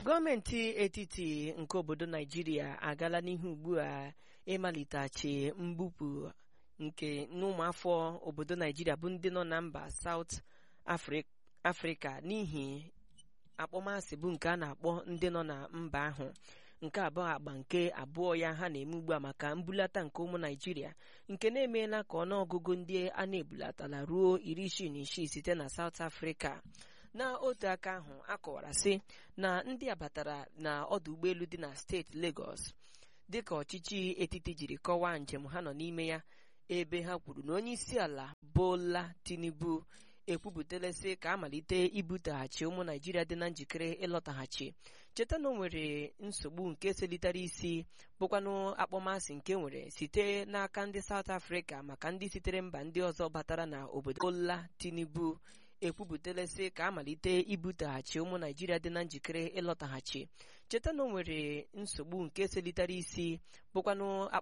gọọmenti etiti nke obodo naijiria agala n'ihu ugbu a ịmalitechi mbupụ nke n'ụmụafọ obodo naijiria bụ ndị nọ na mba South afrịka n'ihi akpọmasị bụ nke a na-akpọ ndị nọ na mba ahụ nke abụọ agba nke abụọ ya ha na-eme ugbu a maka mbulata nke ụmụ naijiria nke na-emeela ka ọnụọgụgụ ndị a na-ebulatala ruo iri isii na isii site na South Africa n'otu aka ahụ akọwara sị na ndị a batara na ọdụ ụgbọelu dị na steeti Lagos dịka ọchịchị etiti jiri kọwaa njem ha nọ n'ime ya ebe ha kwuru na onye isi ala Bola Tinubu ekwupụtala sị ka amalite ibutaghachi ụmụ naijiria dị na njikere ịlọtaghachi cheta na o nwere nsogbu nke selitere isi bụkwanụ akpọmasị nke nwere site n'aka ndị South Africa maka ndị sitere mba ndị ọzọ batara na obodo Bola Tinubu ekwupụtala sị ka amalite ibutaghachi ụmụ naijiria dị na njikere ịlọtaghachi cheta na o nwere nsogbu nke selitere isi bụkwanụ